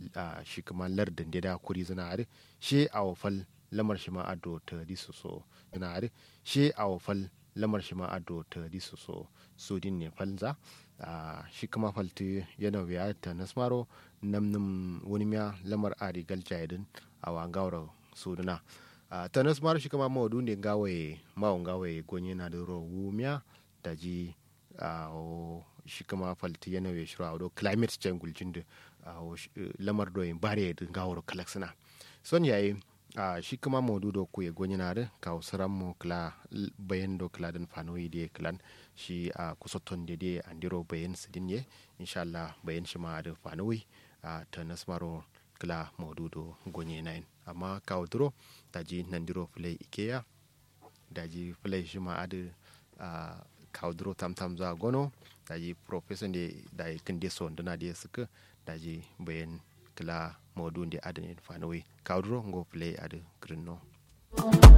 uh, shi kuma lardin da da kuri zina are she a wafal lamar shi ma ado ta di so so zina are she a wafal lamar shi ma ado ta di so so so din ne falza uh, shi kuma falti yana wiya ta nasmaro namnum wani miya lamar ari galjayadin a wangawar suduna uh, ta nasmaro shi kuma mawadu ne gawaye mawon gawaye gonye na da rowu miya da ji uh, shi kuma falti yana wiya shiru a wado climate change guljin da uh, lamar doyin bare da gawar kalaksina son yayi a shi kuma maudu do ku ye gonyina de ka usram mo kla bayan do kla den fanoyi de klan shi a kusoton de de andiro bayan sidin ye inshallah bayan shi ma da fanoyi a ta nasmaro kla maudu do gonye nain amma ka udro daji nandiro play ikeya daji play shi ma adu a kaudro tam tam za gono daji professor de da kinde so ndana de suka daji bayan kila modun de adane fanowi kaudro ngo play adu grino